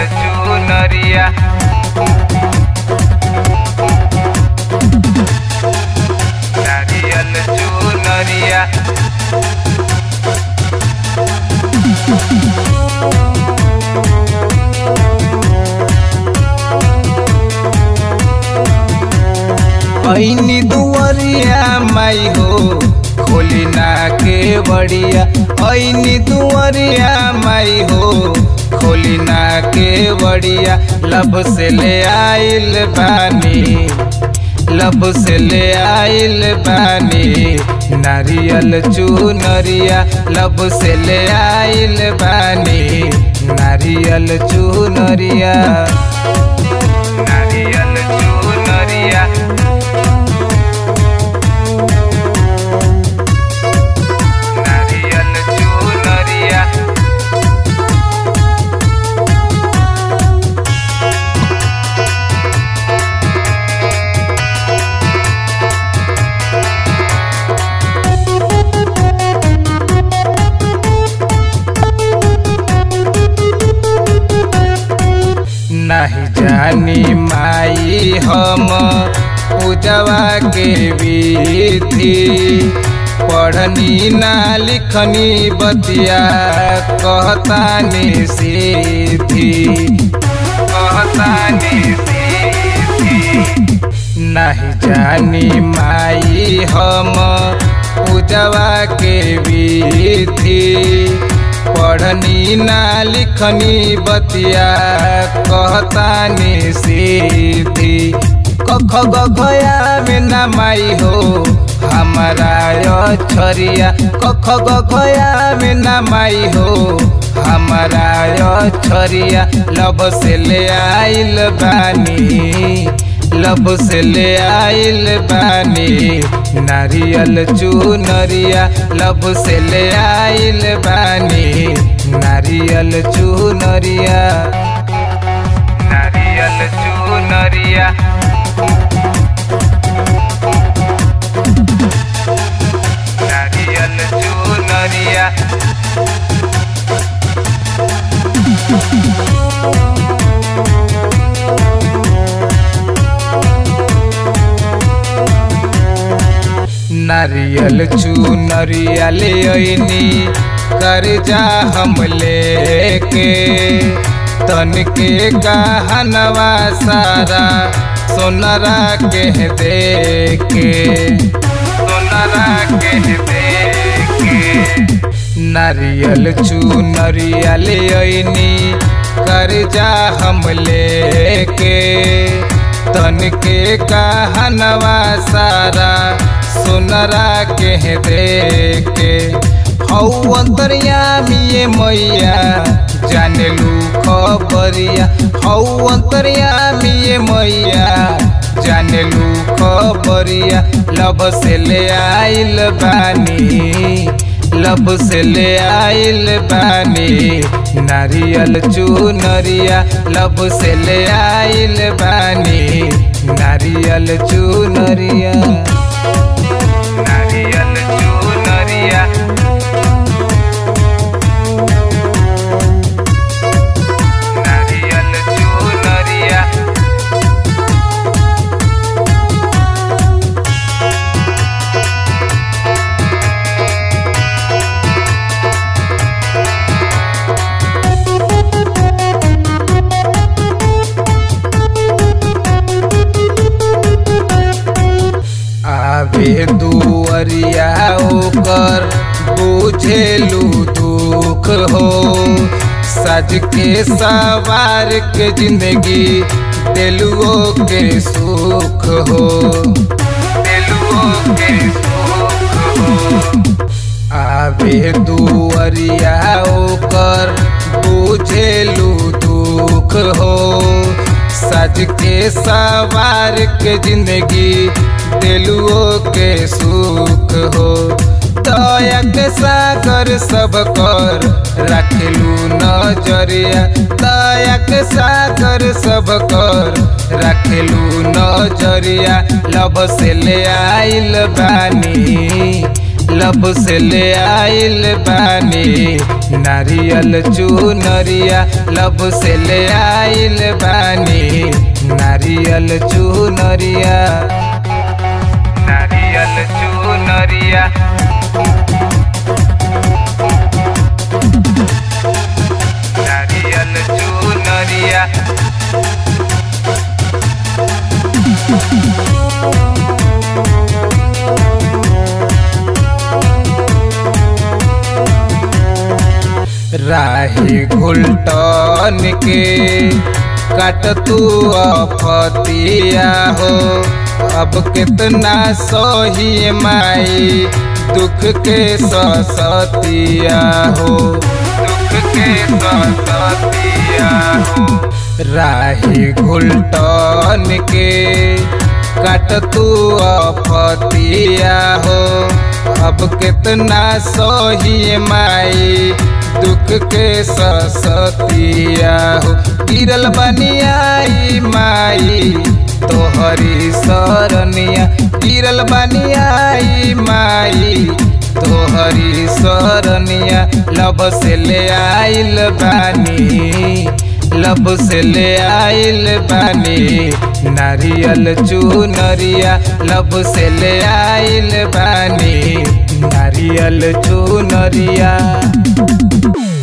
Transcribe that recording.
चुनरिया नारियल चुनरिया ऐनी दुवरिया माई हो खोली ना के बड़िया ऐनी दुवरिया माई हो खोली ना के बड़िया लब से ले आइल बानी लब से ले आइल बानी नारियल चुनरिया लब से ले आइल बानी नारियल चुनरिया नारियल चुनरिया नारियल चुनरिया नहीं जानी माई हम पूजवा के विधि पढ़नी ना लिखनी बतिया कहतानी सीधी कहतानी सीधी नहीं जानी माई हम पूजवा के विधि पढ़नी ना लिखनी बतिया कहतानी सीधी कख गया में ना माई हो हमारा छरिया कख गया में ना माई हो हमारा छरिया लब से ले आइल बानी लब से ले आइल बानी नारियल चुनरिया लब से ले आइल बानी नारियल चुनरिया नारियल चुनरिया नारियल चुनरिया नारियल चुनरिया ले ऐनी कर्जा हम लेके तन के गहनवा सारा सोनरा के दे के सोनरा के दे के नारियल चुनरिया ले ऐनी कर्जा हम लेके तन के कहनवा सारा सुनरा के दे के हौ अंतर्यामी मैया जाने लू खबरिया हौ अंतर्यामी मैया जाने लू खबरिया लब से ले आइल बानी लब से ले आइल बानी नारियल चुनरिया लब से ले आइल बानी नारियल चुनरिया नारियल चुनरिया नारियल चुनरिया आवे दुअरिया ओकर बुझेलू दुख हो सज के सवार के जिंदगी दिलुओ के सुख हो दिलुओ के सुख हो आवे दुअरिया ओकर बुझेलू दुख हो सज के सवार के जिंदगी दिलुओ के सुख हो दया के सागर सब कर रखलू नजरिया दया के सागर सब कर रखलू नजरिया लब से ले आइल बानी लब से ले आइल बानी नारियल चुनरिया लब से ले आइल बानी नारियल चुनरिया नारियल चुनरिया नारियल चुनरिया राही घुलटन के काट तू अफतिया हो अब कितना सही माई दुख के ससतिया हो दुख के ससतिया हो राही घुलटन के काट तू अफतिया हो अब कितना सही माई दुख के ससतिया हो गिरल बनियाई माई तोहरी सरनिया गिरल बनियाई माई तोहरी सरनिया लब से ले आइल बानी लब से ले आइल बानी नारियल चुनरिया लब से ले आइल बानी नारियल चुनरिया